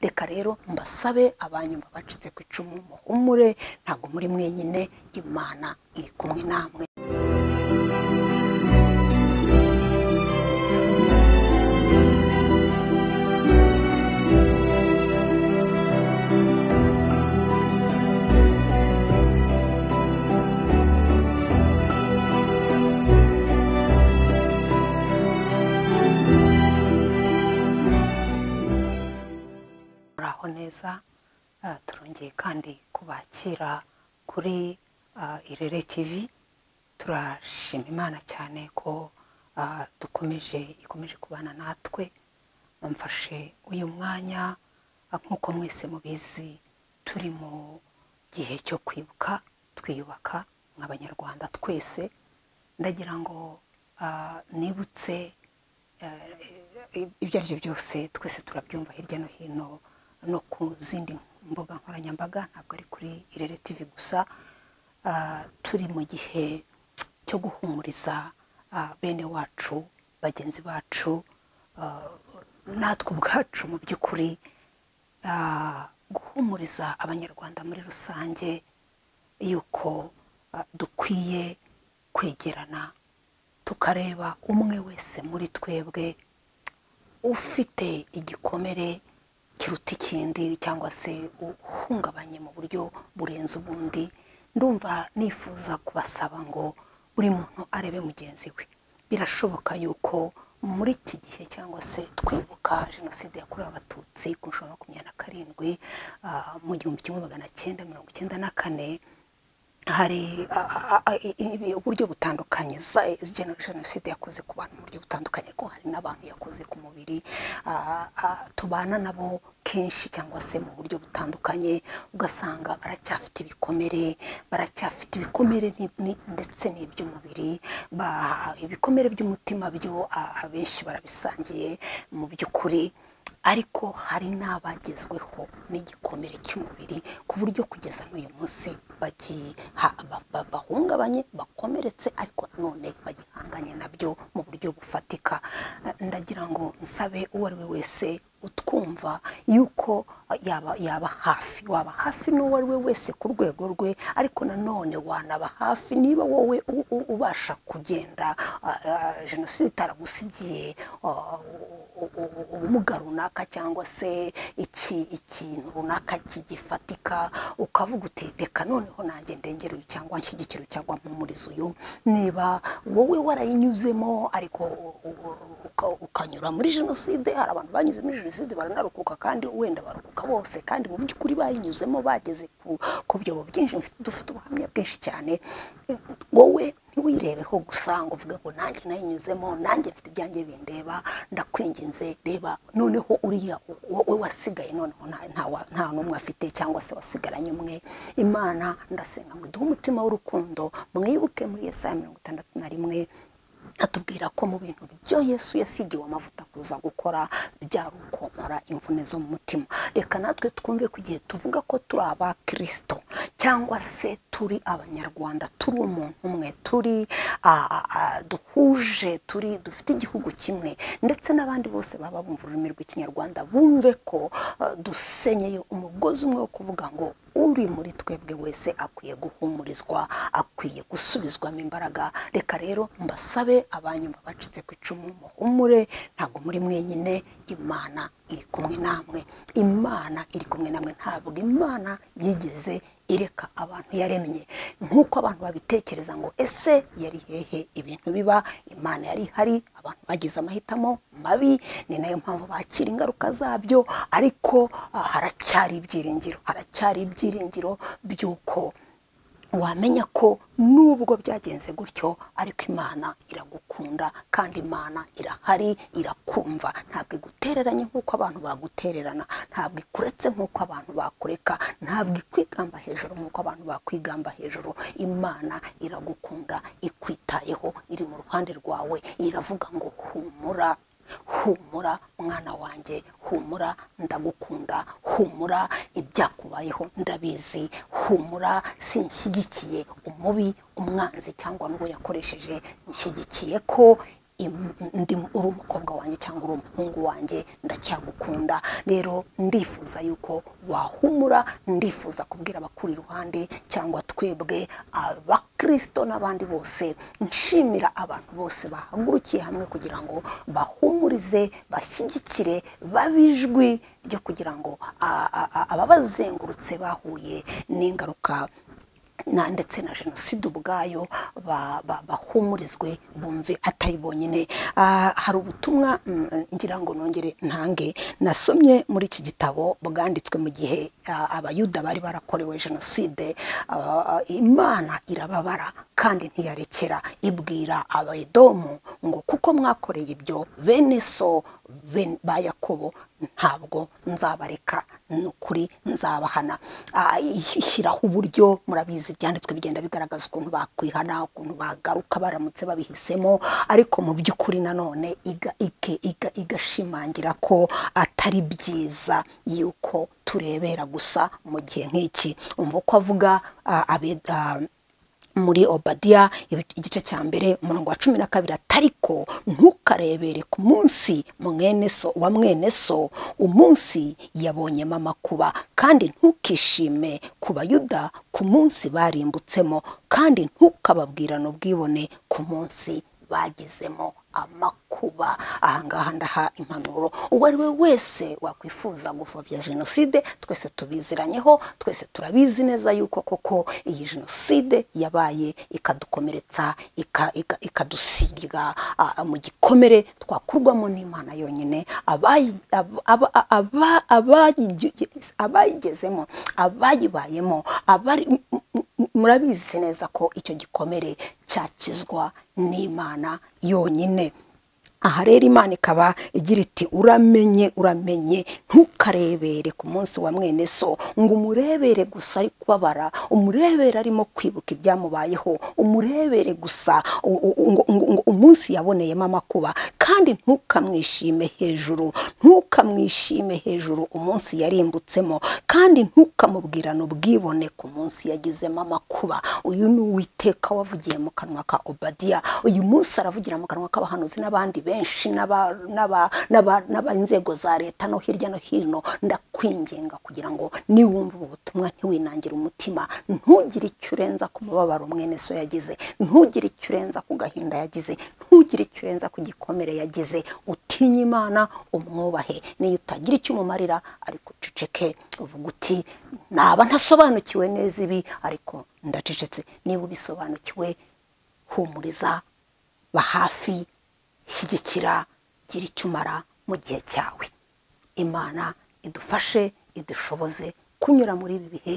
reka rero mbasabe abanyumva bacitse ku icumu muhumure ntabwo muri mwenyine imana iri kumwe namwe muraho neza Ah, turongeye kandi kubakira kuri ah, irere tv turashima imana cyane ko ah, dukomeje ikomeje kubana natwe mfashe uyu mwanya ah, nk'uko mwese mubizi turi mu gihe cyo kwibuka twiyubaka nk'abanyarwanda twese ndagira ngo ah, nibutse ibyo ari byo byose twese turabyumva hirya no hino no ku zindi mbuga nkoranyambaga ntabwo ari kuri irere tv gusa Ah, turi mu gihe cyo guhumuriza ah, bene wacu bagenzi bacu ah, natwe ubwacu mu by'ukuri ah, guhumuriza abanyarwanda muri rusange yuko ah, dukwiye kwegerana tukareba umwe wese muri twebwe ufite igikomere kiruta ikindi cyangwa se uhungabanye mu buryo burenze ubundi ndumva nifuza kubasaba ngo buri muntu arebe mugenzi we birashoboka yuko muri iki gihe cyangwa se twibuka jenoside yakorewe abatutsi ku nshuro ya makumyabiri na karindwi ah, mu gihumbi kimwe magana cyenda mirongo icyenda na kane hari a- a- a- i- i- uburyo butandukanye za- geno- jenoside yakoze ku bantu mu buryo butandukanye ariko hari n'abantu yakoze ku mubiri a- a- tubana nabo kenshi cyangwa se mu buryo butandukanye ugasanga baracyafite ibikomere baracyafite ibikomere ni- ni- ndetse n'iby'umubiri ba- ibikomere by'umutima byo a- abenshi barabisangiye mu by'ukuri ariko hari n'abagezweho n'igikomere cy'umubiri ku buryo kugeza n'uyu munsi bagi- ha- ba- ba- bahungabanye bakomeretse ariko nanone bagihanganye nabyo mu buryo bufatika Eh, ndagira ngo nsabe uwo ari we wese utwumva yuko yaba, yaba hafi waba hafi n'uwo ari we wese ku rwego rwe ariko nanone wanaba hafi niba wowe u- u- ubasha kugenda ah, ah, jenoside itaragusigiye ah, u- u- ubumuga runaka cyangwa se iki ikintu runaka kigifatika ukavuga uti reka noneho nanjye ndengere uyu cyangwa nshyigikira uyu cyangwa mpumuriza uyu niba wowe warayinyuzemo ariko u- u- uka- ukanyura muri jenoside hari abantu banyuze muri jenoside baranarukuka kandi wenda barukuka bose kandi mu by'ukuri bayinyuzemo bageze ku- ku byobo byinshi mfite- dufite ubuhamya bwinshi cyane wowe ntiwirebeho gusa ngo uvuge ngo nanjye nayinyuzemo nanjye mfite ibyanjye bindeba ndakwinginze reba noneho uriya wowe wasigaye noneho nta- nta wa- nta n'umwe afite cyangwa se wasigaranye umwe imana ndasenga ngo iduhe umutima w'urukundo mwibuke muri yesaya mirongo itandatu na rimwe atubwira ko mu bintu byo yesu yasigiwe amavuta kuza gukora byari ukomora imvune zo mu mutima reka natwe twumve ku gihe tuvuga ko turi aba kirisito cyangwa se turi abanyarwanda turi umuntu umwe turi ah, ah, ah, duhuje turi dufite igihugu kimwe ndetse n'abandi bose baba bumva ururimi rw'ikinyarwanda bumve ko ah, dusenyeye umugozi umwe wo kuvuga ngo uri muri twebwe wese akwiye guhumurizwa akwiye gusubizwamo imbaraga reka rero mbasabe abanyumva bacitse ku icumu muhumure ntabwo muri mwenyine imana iri kumwe namwe imana iri kumwe namwe ntabwo imana yigeze ireka abantu yaremye nk'uko abantu babitekereza ngo ese yari hehe ibintu biba imana yari ihari abantu bagize amahitamo mabi ni nayo mpamvu bakira ingaruka zabyo ariko ah, haracyari ibyiringiro haracyari ibyiringiro by'uko wamenya ko nubwo byagenze gutyo ariko imana iragukunda kandi imana irahari irakumva ntabwo igutereranye nk'uko abantu bagutererana ntabwo ikuretse nk'uko abantu bakureka ntabwo ikwigamba hejuru nk'uko abantu bakwigamba hejuru imana iragukunda ikwitayeho iri mu ruhande rwawe iravuga ngo humura humura mwana wanjye humura ndagukunda humura ibyakubayeho ndabizi humura sinshyigikiye umubi umwanzi cyangwa n'uwo yakoresheje nshyigikiye ko im- ndi uri umukobwa wanjye cyangwa uri umuhungu wanjye ndacyagukunda rero ndifuza yuko wahumura ndifuza kubwira abakuri iruhande cyangwa twebwe abakristo n'abandi bose nshimira abantu bose bahagurukiye hamwe kugira ngo bahumurize bashyigikire babe ijwi ryo kugira ngo a- a- a- ababazengurutse bahuye n'ingaruka na ndetse na jenoside ubwayo ba- ba- bahumurizwe bumve atari bonyine Ah, hari ubutumwa mm, ngira ngo nongere ntange nasomye muri iki gitabo bwanditswe mu gihe ah, abayuda bari barakorewe jenoside Ah, imana irababara kandi ntiyarekera ibwira abedomu ngo kuko mwakoreye ibyo bene so ben- ba yakobo ntabwo nzabareka ni ukuri nzabahana Ah, ishyiraho uburyo murabizi ibyanditswe bigenda bigaragaza ukuntu bakwihana ukuntu bagaruka baramutse babihisemo ariko mu by'ukuri nanone iga- ike- iga- igashimangira ko atari byiza yuko turebera gusa mu gihe nk'iki umva uko avuga ah, abe- ah, muri obadiya ibi- igice cya mbere umurongo wa cumi na kabiri atariko ntukarebere ku munsi mwene so wa mwene so umunsi yabonye mama kuba kandi ntukishime ku bayuda ku munsi barimbutsemo kandi ntukababwirane ubwibone ku munsi bagizemo amakuba ahangaha ndaha impanuro uwo ari we wese wakwifuza gupfobya jenoside twese tubiziranyeho twese turabizi neza yuko koko iyi jenoside yabaye ikadukomeretsa ika- ika- ikadusiga ah, mu gikomere twakurwamo n'imana yonyine abayi- ab- ab- aba- abayigi- abayigezemo abayibayemo abari m- m- m- murabizi neza ko icyo gikomere cyakizwa n'imana yonyine aha rero imana ikaba igira iti uramenye uramenye ntukarebere ku munsi wa mwene so ngo umurebere gusa ari kubabara umurebere arimo kwibuka ibyamubayeho umurebere gusa u- u- ngo- ngo ngo umunsi yaboneyemo amakuba kandi ntukamwishime hejuru ntukamwishime hejuru umunsi yarimbutsemo kandi ntukamubwirane ubwibone ku munsi yagizemo amakuba uyu ni uwiteka wavugiye mu kanwa ka obadiya uyu munsi aravugira mu kanwa k'abahanuzi n'abandi benshi n'aba- n'aba- n'aba- n'ab'inzego za leta no hirya no hino ndakwinginga kugira ngo niwumva ubu butumwa ntiwinangire umutima ntugire icyo urenza ku mubabaro mwene so yagize ntugire icyo urenza ku gahinda yagize ntugire icyo urenza ku gikomere yagize utinye imana umwubahe niyo utagira icyo umumarira ariko uceceke uvuga uti naba ntasobanukiwe neza ibi ariko ndacecetse niba ubisobanukiwe humuriza ba hafi shyigikira gira icyo umara mu gihe cyawe imana idufashe idushoboze kunyura muri ibi bihe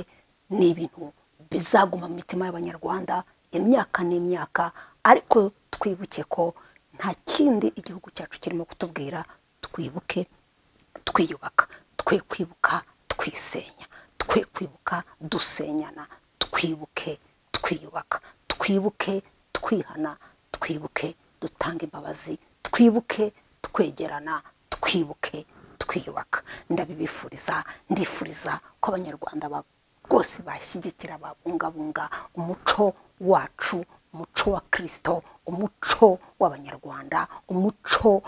ni ibintu bizaguma mu mitima y'abanyarwanda imyaka n'imyaka ariko twibuke ko nta kindi igihugu cyacu kirimo kutubwira twibuke twiyubaka twe kwibuka twisenya twe kwibuka dusenyana twibuke twiyubaka twibuke twihana twibuke dutanga imbabazi twibuke twegerana twibuke twiyubaka ndabibifuriza ndifuriza ko abanyarwanda ba- rwose bashyigikira babungabunga umuco wacu umuco wa kirisito umuco w'abanyarwanda umuco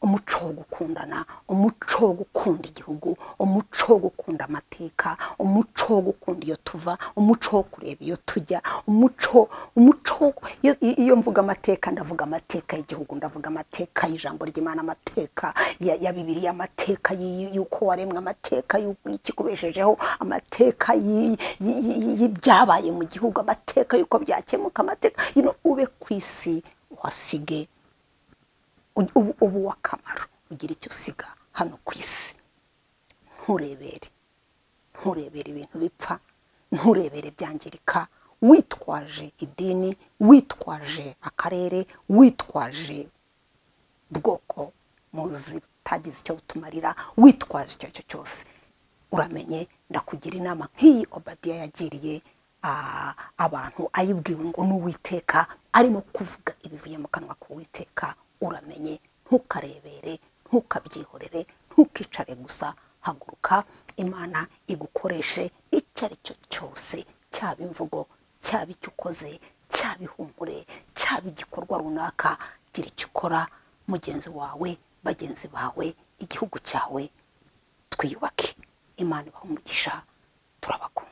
umuco wo gukundana umuco wo gukunda igihugu umuco wo gukunda amateka umuco wo gukunda iyo tuva umuco wo kureba iyo tujya umuco umuco wo- iyo- iyo mvuga amateka ndavuga amateka y'igihugu ndavuga amateka y'ijambo ry'imana amateka ya ya bibiliya amateka y- y'uko waremwe amateka y'uko ikikubeshejeho amateka y- y- y- y'ibyabaye mu gihugu amateka y'uko byakemuka amateka you know, ube ku isi uhasige ubu- ubu ubu w'akamaro ugira icyo usiga hano ku isi nturebere nturebere ibintu bipfa nturebere byangirika witwaje idini witwaje akarere witwaje bwoko muzi butagize icyo butumarira witwaje icyo ari cyo cyose uramenye ndakugira inama nk'iyi obadiya yagiriye ah, abantu ayibwiwe ngo n'uwiteka arimo kuvuga ibivuye mu kanwa k'uwiteka uramenye ntukarebere ntukabyihorere ntukicare gusa haguruka imana igukoreshe icyo ari cyo cyose cyaba imvugo cyaba icyo ukoze cyaba ihumure cyaba igikorwa runaka gira icyo ukora mugenzi wawe bagenzi bawe igihugu cyawe twiyubake imana ibaha umugisha turabakunda